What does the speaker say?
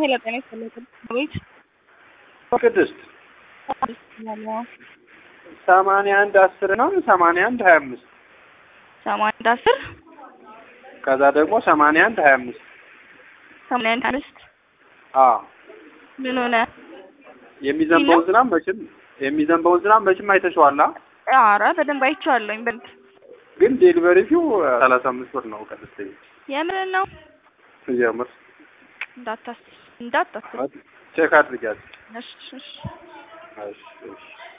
ሄሎ ጤና ይስጥልኝ ቤት ቅድስት ሰማንያ አንድ አስር ነው ሰማንያ አንድ ሀያ አምስት ሰማንያ አንድ አስር ከዛ ደግሞ ሰማንያ አንድ ሀያ አምስት ሰማንያ አንድ አምስት አዎ ምን ሆነ? የሚዘንበውን ዝናብ መቼም የሚዘንበውን ዝናብ መቼም አይተሽዋላ። ኧረ በደንብ አይቼዋለሁኝ። በደንብ ግን ዴሊቨሪ ፊው ሰላሳ አምስት ብር ነው። ቅድስት የምር ነው የምር እንዳታስ እንዳታስ ቼክ አድርጊያት። እሺ እሺ እሺ እሺ